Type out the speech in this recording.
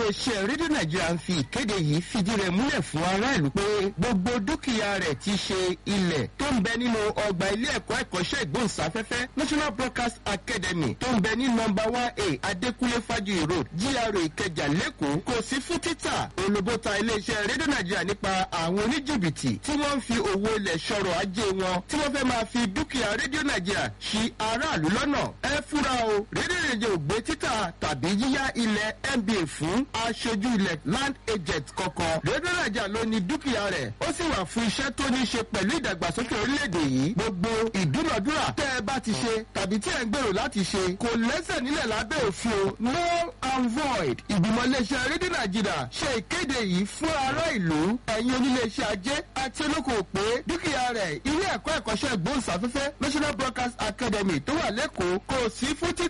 iléeṣẹ́ rédíò nàìjíríà ń fi ìkéde yìí fìdí rẹ̀ múlẹ̀ fún aráàlú pé gbogbo dúkìá rẹ̀ ti ṣe ilẹ̀ tó ń bẹ nínú ọgbà ilé ẹ̀kọ́ ẹ̀kọ́ṣẹ́ ìgbóhùnsáfẹ́fẹ́ national broadcast academy tó ń bẹ ní nọmba one a adékúnlé fájuyì road gra ìkẹjà lẹ́kọ̀ọ́ kò sí fún títà olùbó ta iléeṣẹ́ rédíò nàìjíríà nípa àwọn oníjìbìtì tí wọ́n ń fi owó ilẹ̀ sọ̀rọ̀ ajé wọn tí wọ́n fẹ́ máa fi dúkìá rédíò nàìjíríà ṣi aráàlú lọ́nà ẹ fúra o rédíò nàìjíríà ò gbé títà tàbí yíyá ilẹ̀ nba fún aṣojú ilẹ̀ land agent kankan rédíò nàìjíríà ló ní dúkìá rẹ̀ ó sì wà fún iṣẹ́ tó ní ṣe pẹ̀lú ìdàgbàsókè orílẹ̀-èdè yìí gbogbo ìdúnàdúrà tẹ́ ẹ bá ti ṣe tàbí tí ẹ ń gbèrò láti ṣe kò lẹ́sẹ̀ nílẹ̀ lábẹ́ òfin o no and void ìgbìmọ̀ iléeṣẹ́ rédíò nàìjíríà ṣe ìkéde yìí fún ará ìlú ẹ̀yin oníléeṣẹ́ ajé àti olókoòwò pé dúkìá rẹ̀ ilé ẹ̀kọ́ ẹ̀kọ́ṣẹ́ ìgbóhùnsáfẹ́fẹ́ national broadcast academy tó wà lẹ́kọ̀ọ́ kò sí fún títà